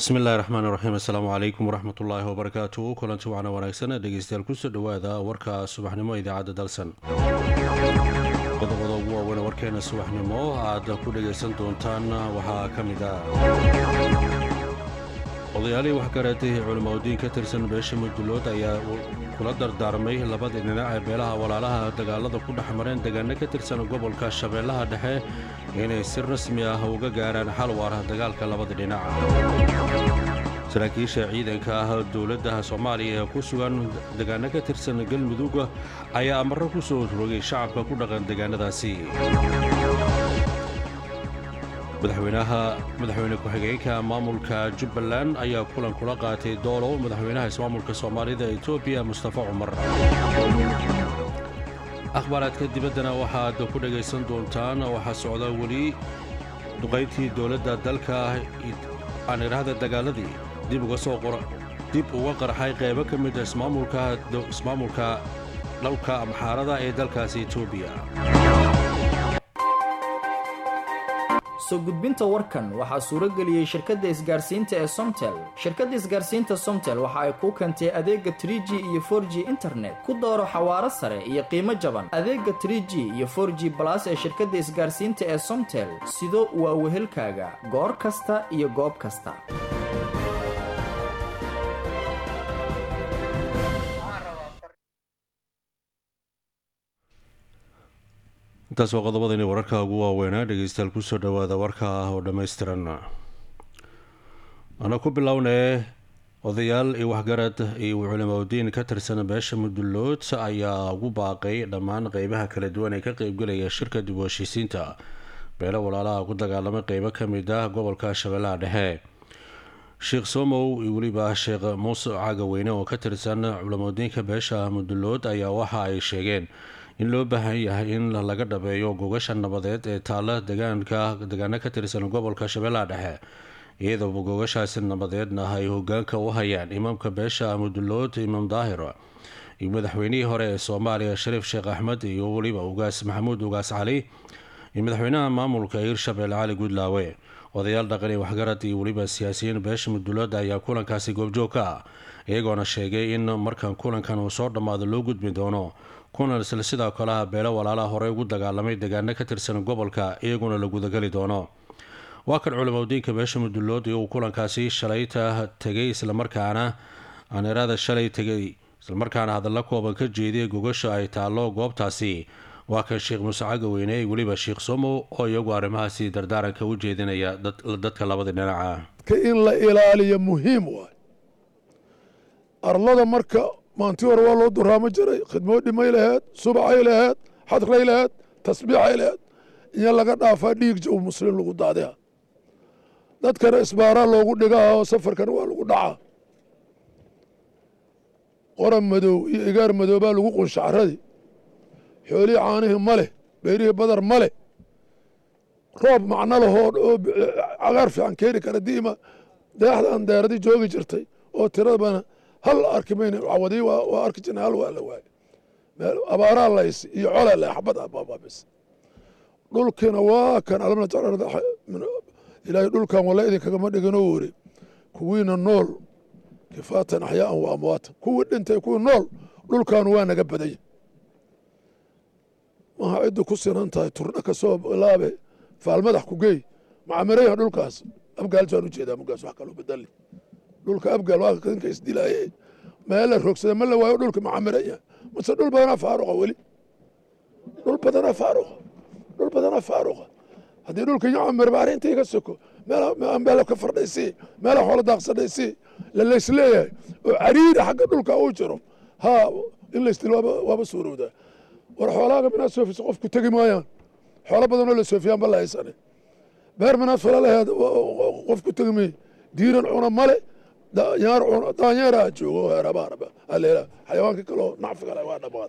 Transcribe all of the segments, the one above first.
bismi illahi raxmaan raxiim assalaamu calaykum waraxmat ullaahi wabarakaatu kulanti wacna wanaagsan dhegeystayaal kusoo dhowaada warka subaxnimo idaacadda dalsan qodobada ugu waaweyn warkeena subaxnimo aad ku dhegaysan doontaan waxaa ka mid ah odayaalihii waxgareetay culimaudiin ka tirsan beesha mudulood ayaa kula dardaarmay labadii dhinac ee beelaha walaalaha dagaalada ku dhex mareen deegaano ka tirsan gobolka shabeellaha dhexe inay si rasmi ah uga gaaraan xal waara dagaalka labada dhinac saraakiisha ciidanka ah dowladda soomaaliya ee ku sugan deegaano ka tirsan galmudug ayaa amarro ku soo rogay shacabka ku dhaqan deegaanadaasi madaxweynaha madaxweyne ku-xigeenka maamulka jubbaland ayaa kulan kula qaatay doolow madaxweynaha ismaamulka soomaalida etoobiya mustafa cumar akhbaaraadka dibaddana waxaad ku dhegaysan doontaan waxaa socda weli duqayntii dowladda dalka aan idhaahda dagaaladii dib uga soo dib uga qarxay qaybo ka mid a ismaamulka dhowlka amxaarada ee dalkaasi etoobiya soo gudbinta warkan waxaa suuro geliyey shirkadda isgaarsiinta ee somtel shirkadda isgaarsiinta somtel waxa ay kuu keentay adeega trie g iyo for g internet ku dooro xawaaro sare iyo qiimo jaban adeega trie g iyo for g balas ee shirkadda isgaarsiinta ee somtel sido waa wehelkaaga goor kasta iyo goob kasta intaas waa qodobadani wararka ugu waaweynaa dhegeystayaal kusoo dhowaada warka ah oo dhammaystiran ana ku bilownee odayaal iyo waxgarad iyo culimaudiin ka tirsan beesha mudullood ayaa ugu baaqay dhammaan qeybaha kala duwan ee ka qeybgelaya shirka dib u heshiisiinta beelo walaalaha ku dagaalamay qeybo ka mid ah gobolka shabeellaha dhexe sheekh somow iyo weliba sheekh muuse cagaweyne oo ka tirsan culimaudiinka beesha mudullood ayaa waxa ay sheegeen in loo baahan yahay in laga dhabeeyo gogasha nabadeed ee taalla degaanka degaano ka tirsan gobolka shabeellaha dhexe iyadoo gogashaasi nabadeedna ay hogaanka u hayaan imaamka beesha mudullood imaam daahir iyo madaxweynihii hore ee soomaaliya shariif sheekh axmed iyo weliba ugaas maxamuud ugaas cali iyo madaxweynaha maamulka hirshabelle cali guudlaawe odayaal dhaqan iyo waxgarad iyo weliba siyaasiyiin beesha mudullood ayaa kulankaasi goobjoog ka ah iyagoona sheegay in markan kulankan uu soo dhammaado loo gudbi doono kulan isla sidoo kaleha beelo walaalaha horey ugu dagaalamay deegaano ka tirsan gobolka iyaguna la gudageli doono waa kan culimaudiinka beesha mudullood uu kulankaasi shalayta tegay islamarkaana aaniraada shalay tegay islamarkaana hadalla kooban ka jeediyay gogasha ay taallo goobtaasi waa kan sheekh muuse cagaweyne iyo weliba sheekh somow oo iyagu arrimahaasi dardaaranka u jeedinaya dadka labada dhinaca in la ilaaliyo muhiim waay arlada marka maanti hore waa loo duraamo jiray khidmoo dhimay laheed subacay laheed xadray laheed tasbiixay laheed iyo laga dhaafaa dhiig jow muslim lagu daadiha dadkana isbaaraa loogu dhigaa oo safarkana waa lagu dhacaa qoran madow iyo igaar madoobaa lagu qunsha caradii xoolihii caanihii ma leh beyrihii badar ma leh roob macno lahoo oo cagaar fiican keeni kara diima deexdan deeradii joogi jirtay oo tiradabana hal arki mayna cawadii waa arki jirna hal waa la waaye abaaraa lays iyo colaa lay xabad abaabis dhulkiina waa kan alamna ilaahay dhulkan walla idinkagama dhiginoo weri kuwiina nool kifaatan axyaaan wa amwaatan kuwii dhintay kuwii nool dhulkan waa naga badanya maha ciddu ku sinan tahay turdha ka soo bilaabe faalmadax ku geey macamirayha dhulkaas abgaal baan u jeedaa mugaas wax kaloo bedali dhulka abgaal waa ninka isdilaaye meel la rogsada ma la waayo dhulka macamiraya mase dhul badanaa faaruqa weli dhul badanaa faaruqa dhul badanaa faaruqa haddii dhulka yacamir baari inta iga soko meel ka fardhaysii meela xoola daaqsadhaysii lalaysleeyahay oo cariiri xagga dhulka uu jiro haa in laysdil waaba suurowdaa war xoolaaga minaad soofisa qofku tegi maayaan xoolo badanoo la soofiyaan ba la haysane beer minaad fala laheed qofku tegi may diiran cuna male daanyaar cuna daanyeeraa joogo heerabaaraba aleela xayawaanka kaloo nacfi kale waa dhammaad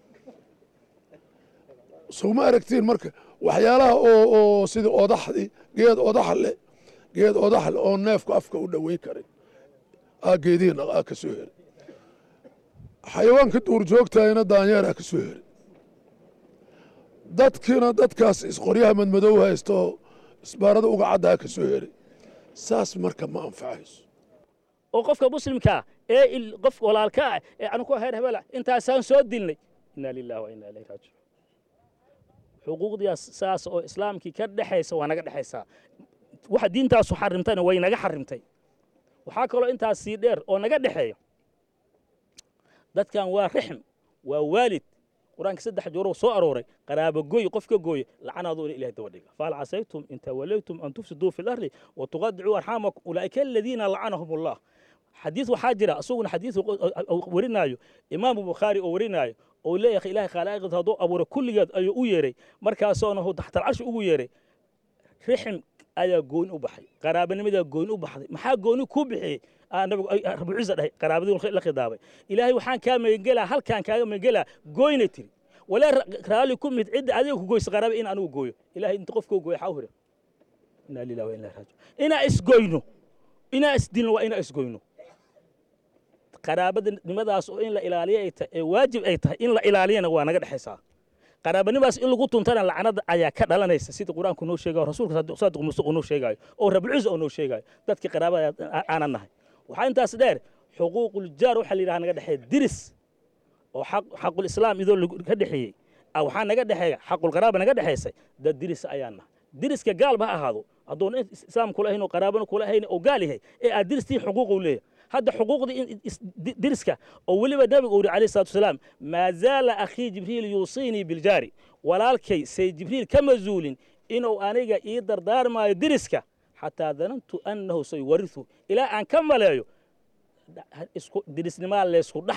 sowma aragtiin marka waxyaalaha oo oo sidii odaxdii geed odax le geed odax le oo neefku afka u dhoweyn karin aa geedihiina aa ka soo heri xayawaanka duurjoogtahayna daanyeeraa ka soo heri dadkiina dadkaas isqoryaha madmadow haysto isbaarada uga caddaa ka soo heri saas marka ma anfacayso oo qofka muslimkaa ee qofka walaalka ah ee anu ku heer hebela intaasaan soo dilnay inaa lillahi wa inaa ilayhi raajicuun xuquuqdiyaas saas oo islaamkii ka dhexaysa waa naga dhexaysaa waxa diintaasu xarimtayna way naga xarimtay waxaa kaloo intaas sii dheer oo naga dhexeeya dadkan waa rixm waa waalid qur-aanka saddex jooroo soo arooray qaraabo gooy qof ka gooye lacanaaduna ilahay daba dhiga fahal casaytum in tawallaytum an tufsiduu fi lardi wa tuqadicuu arxaamakum ulaa'ika aladiina lacanahum allah xadiis waxaa jira isaguna xadiis warinaayo imaamu bukhaari oo warinaayo oo leeyahay ilahay khalaa'iqda hadduu abuuray kulligeed ayuu u yeeray markaasoona taxtal carshi ugu yeeray rixm ayaa gooni u baxay qaraabanimadaa gooni u baxday maxaa gooni kuu bixiyey nabigu rabu ciisa dhahay qaraabadii la khidaabay ilaahay waxaan kaa magangelaa halkaan kaaga magangelaa gooyna tiri walaa raalli ku mid cidda adiga ku goysa qaraaba in anigu gooyo ilahay inta qofkoo gooyo xaa u hira inaa lillahi wa inaa raajiun inaa isgoyno inaa isdilno waa inaa isgoyno qaraabadanimadaas oo in la ilaaliyo ay tahay ee waajib ay tahay in la ilaaliyana waa naga dhexaysaa qaraabanimaas in lagu tuntana lacnada ayaa ka dhalanaysa sida qur-aanku noo sheegayo rasuulka saadiq muuse uu noo sheegayo oo rabulciisa oo noo sheegayo dadkii qaraabada aanan nahay waxaa intaas dheer xuquuquljaar waxaa la yidhaha naga dhexeeya diris oo xaqulislaam idoo ka dhexeeyey waxaa naga dhexeeya xaqulqaraaba naga dhexaysay dad diris ayaan nahay diriska gaalba ha ahaado haddoona islaam kula hayn oo qaraabana kula hayn oo gaal yahay ee aad diristii xuquuqu leeyahay hadda xuquuqdii diriska oo weliba nabigu uri alayhi salatu wasalaam maa zaala akhii jibriil yuusiinii biljaari walaalkay say jibriil kama zuulin inuu aniga ii dardaarmaayo diriska xataa danantu annahu sayuwarihu ilaa aan ka maleeyo dirisnimaa leysku dhex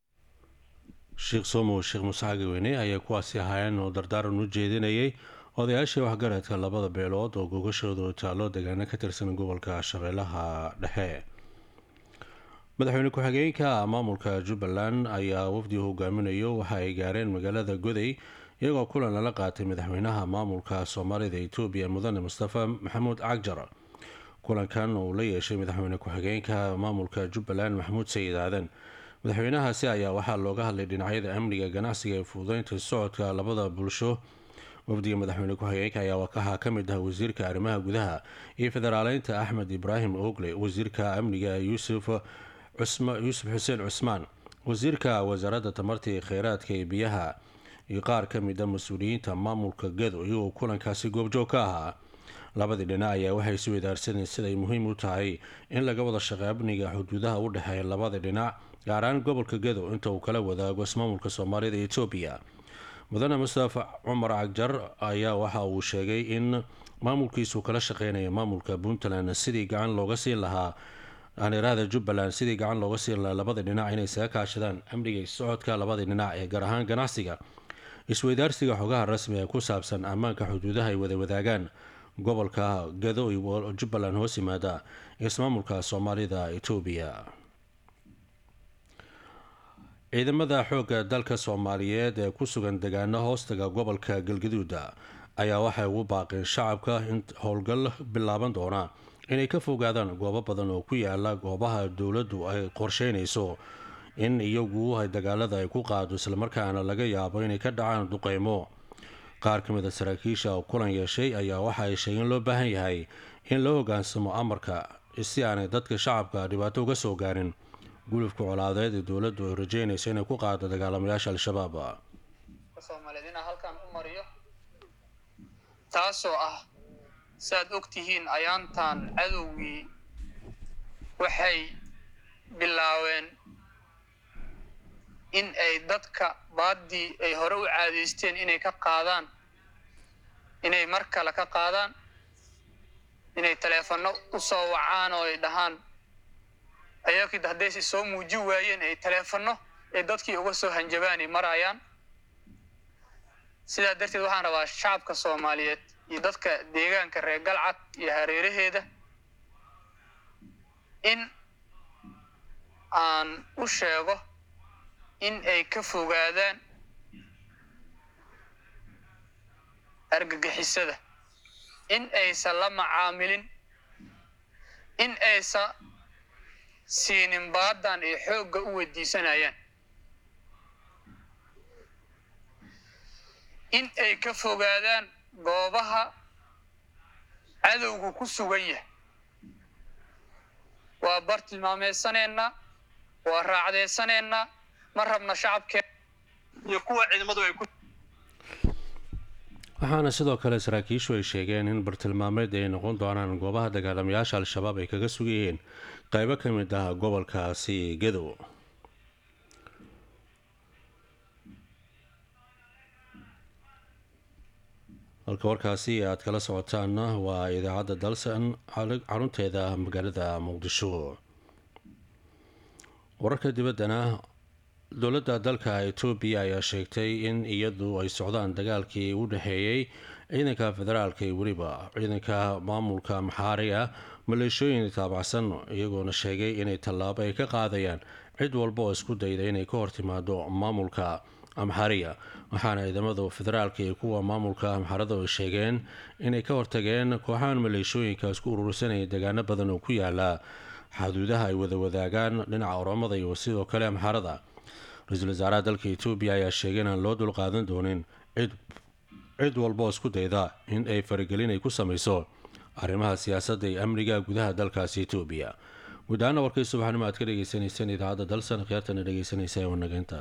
sheekh somow sheekh muuse cagaweyne ayaa kuwaasi ahaayeen oo dardaaran u jeedinayay odayaashii waxgaradka labada beelood oo gogashooda taallo degaano ka tirsan gobolka shabeellaha dhexe madaxweyne ku-xigeenka maamulka jubbaland ayaa wafdi hogaaminayo waxa ay gaareen magaalada goday iyagoo kulan lala qaatay madaxweynaha maamulka soomaalida etoobiya mudane mustafa maxamuud cagjar kulankan uu la yeeshay madaxweyne ku-xigeenka maamulka jubbaland maxamuud sayid aadan madaxweynahaasi ayaa waxaa looga hadlay dhinacyada amniga ganacsiga ee fududeynta socodka labada bulsho wafdiga madaxweyne ku-xigeenka ayaa wakaha ka mid ah wasiirka arrimaha gudaha iyo federaaleynta axmed ibraahim ogle wasiirka amniga yuusuf yuusuf xuseen cusmaan wasiirka wasaaradda tamarta iyo kheyraadka ee biyaha iyo qaar ka mid a mas-uuliyiinta maamulka gado iyagoo kulankaasi goobjoog ka ahaa labadii dhinac ayaa waxay isu wadaarsaneen siday muhiim u tahay in laga wada shaqey amniga xuduudaha u dhexeeya labada dhinac gaar ahaan gobolka gado inta uu kala wadaago ismaamulka soomaalida ee etoobiya mudane mustafa cumar cagjar ayaa waxa uu sheegay in maamulkiisu kala shaqeynaya maamulka puntland sidii gacan looga siin lahaa aaniraada jubbaland sidii gacan looga siin lahaa labada dhinac inay isaga kaashadaan amniga socodka labada dhinac ee gaar ahaan ganacsiga isweydaarsiga xogaha rasmi ee ku saabsan ammaanka xuduudaha ay wada wadaagaan gobolka gado iyo jubbaland hoos yimaada ismaamulka soomaalida etoobiya ciidamada xoogga dalka soomaaliyeed ee ku sugan degaano hoostaga gobolka galgaduuda ayaa waxay ugu baaqeen shacabka in howlgal bilaaban doona inay ka fogaadaan goobo badan oo ku yaala goobaha dowladdu ay qorsheynayso in iyagu dagaalada ay ku qaado islamarkaana laga yaabo inay ka dhacaan duqeymo qaar ka mid a saraakiisha oo kulan yeeshay ayaa waxa ay sheegeen loo baahan yahay in loo hogaansamo amarka si aanay dadka shacabka dhibaato uga soo gaarin gulufka colaadeed ee dowladdu ay rajeynayso inay ku qaado dagaalamayaasha al-shabaab soomaaliyeed inaan halkan u mariyo taasoo ah saaad og tihiin ayaantan cadowgii waxay bilaabeen in ay dadka baaddii ay hore u caadaysteen inay ka qaadaan inay mar kale ka qaadaan inay taleefanno u soo wacaan oo ay dhahaan ayakii haddayse soo muuji waayeen ay taleefanno ay dadkii uga soo hanjabaanay marayaan sidaa darteed waxaan rabaa shacabka soomaaliyeed iyo dadka deegaanka reer galcad iyo hareeraheeda in aan u sheego in ay ka fogaadaan argagixisada in aysan la macaamilin in aysan siinin baadan ay xoogga u weydiisanayaan in ay ka fogaadaan goobaha cadowgu ku sugan yahay waa bartilmaameedsaneenna waa raacdeysaneenna ma rabna shacabkeen iyo kuwa ciidamadu ay ku waxaana sidoo kale saraakiishu ay sheegeen in bartilmaameed ay noqon doonaan goobaha dagaalamayaasha al-shabaab ay kaga sugayeen qeybo ka mid ah gobolkaasi gadow halka warkaasi aad kala socotaanna waa idaacadda dalsan xarunteeda magaalada muqdisho wararka dibaddana dowladda dalka etoobiya ayaa sheegtay in iyadu ay socdaan dagaalkii u dhexeeyey ciidanka federaalka iyo weliba ciidanka maamulka maxaari ah maleeshooyin taabacsan iyagoona sheegay inay tallaabo ay ka qaadayaan cid walba oo isku dayda inay ka hortimaado maamulka amxariya waxaana ciidamada federaalka iyo kuwa maamulka amxarada ay sheegeen inay ka hortageen kooxahan maleeshooyinka isku urursanaya deegaano badan oo ku yaala xaduudaha ay wada wadaagaan dhinaca oromada iyo sidoo kale amxarada ra-iisul wasaaraha dalka etoobiya ayaa sheegay inaan loo dulqaadan doonin cid cid walba oo isku dayda in ay faragelin ay ku samayso arrimaha siyaasadda iyo amniga gudaha dalkaasi etoobiya guud ahaana warkay subaxnimo aad ka dhegeysaneyseen idaacadda dalsan khiyaartana dhegeysanaysa ee wanageynta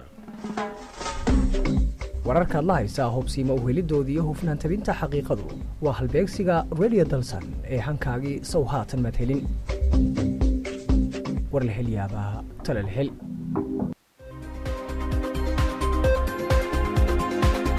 wararkaad la haysaa hubsiima uhelidoodii iyo hufnaan tabinta xaqiiqadu waa halbeegsiga radio dalsan ee hankaagii sow haatan madhelin warlahelyaabaha talalhel